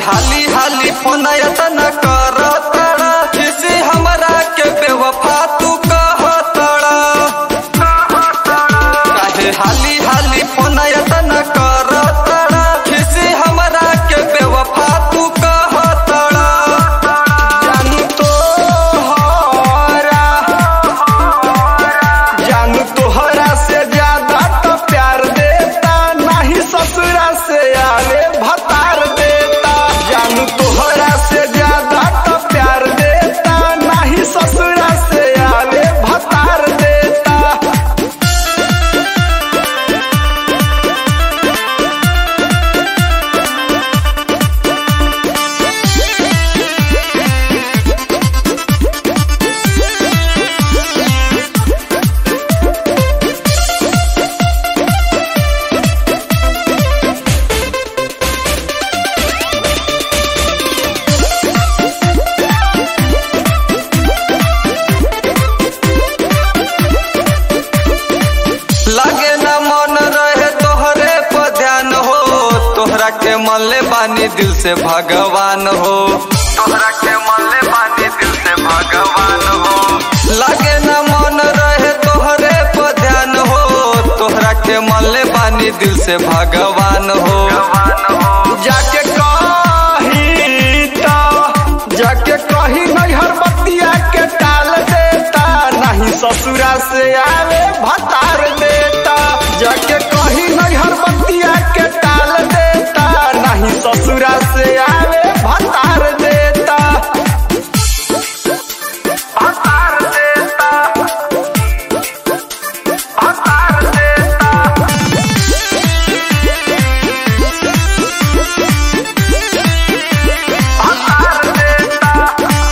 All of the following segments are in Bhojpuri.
हाली हाली फोन यतन कर तड़ा किसी हमरा के बेवफा तू कह तड़ा काहे हाली हाली फोन यतन कर तड़ा किसी हमरा के बेवफा तू कह तड़ा जानू तो हरा जानू तोहरा से ज्यादा तो प्यार देता नहीं ससुरा से आले भतार देता जानू तोहरा से ज्यादा तो प्यार देता नहीं ससुरा से आले भतार देता लगे न मन रहे तोहरे पर ध्यान हो तोहरा के मल्ले बानी दिल से भगवान हो तोहरा के मल्ले बानी दिल से भगवान हो लगे न मन रहे तोहरे पर ध्यान हो तोहरा के मल्ले बानी दिल से भगवान हो जाके कही तो जाके कही नैहर बतिया के टाल देता नहीं ससुरा से आवे भतार देता जाके कही नैहर बतिया के टाल देता नहीं ससुरा से आवे भतार देता भतार देता भतार देता भतार देता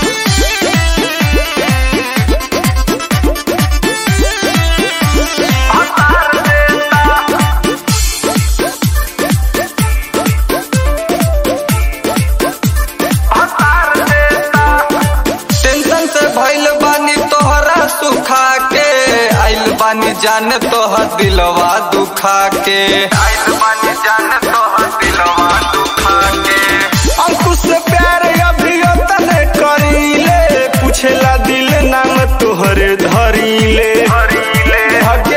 भतार देता भतार देता टेंशन से भइल बानी तोहरा सुखा के आइल बानी जान तोहर दिलवा दुखा के आइल बानी जान तोहर दिलवा दुखा के अंकुश से प्यार अभी तने करीले पूछेला दिल नाम तोहरे धरीले धके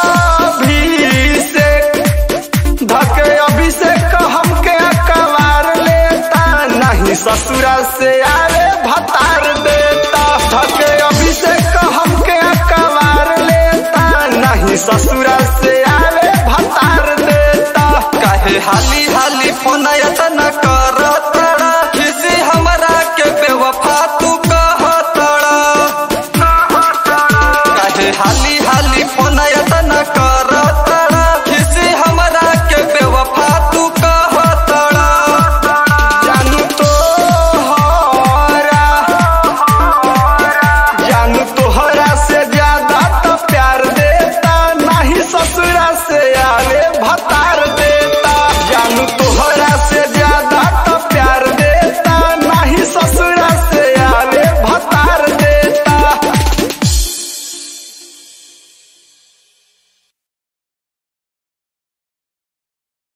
अभिषेक धके अभिषेक हमके कवार लेता नहीं ससुरा से आवे भतार देता धके अभिषेक हमके कवार लेता नहीं ससुरा से आवे भतार देता काहे हाली हाली फोन यतन